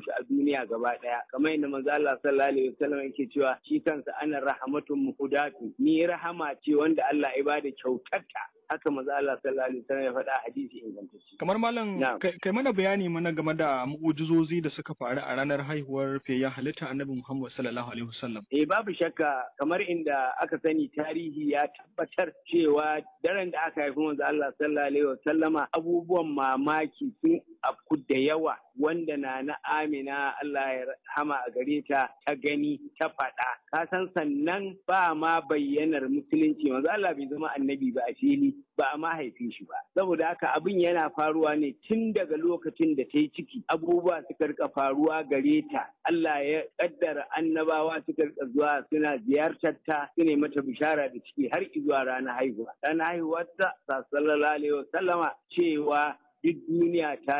shi a duniya gaba daya kamar yadda manzo Allah sallallahu alaihi wasallam yake cewa shi kansa ana rahmatun muhudatu ni rahama ce wanda Allah ya bada kyautarta haka manzo Allah sallallahu alaihi wasallam ya faɗa hadisi ingantacce kamar malam kai mana bayani mana game da mu'ujizozi da suka faru a ranar haihuwar fiyayyen halitta annabi Muhammad sallallahu alaihi wasallam eh babu shakka kamar inda aka sani tarihi ya tabbatar cewa daren da aka haifi manzo Allah sallallahu alaihi wasallama abubuwan mamaki sun afku da yawa wanda na na Amina Allah ya rahama a gare ta ta gani ta faɗa ka san sannan ba ma bayyanar musulunci manzo Allah bai zama annabi ba a fili ba a mahaifin shi ba saboda haka abin yana faruwa ne tun daga lokacin da ta yi ciki abubuwa suka rika faruwa gare ta Allah ya kaddara annabawa suka rika zuwa suna ziyartar ta su mata bishara da ciki har zuwa ranar haihuwa ranar haihuwar ta sallallahu alaihi wasallama cewa duk duniya ta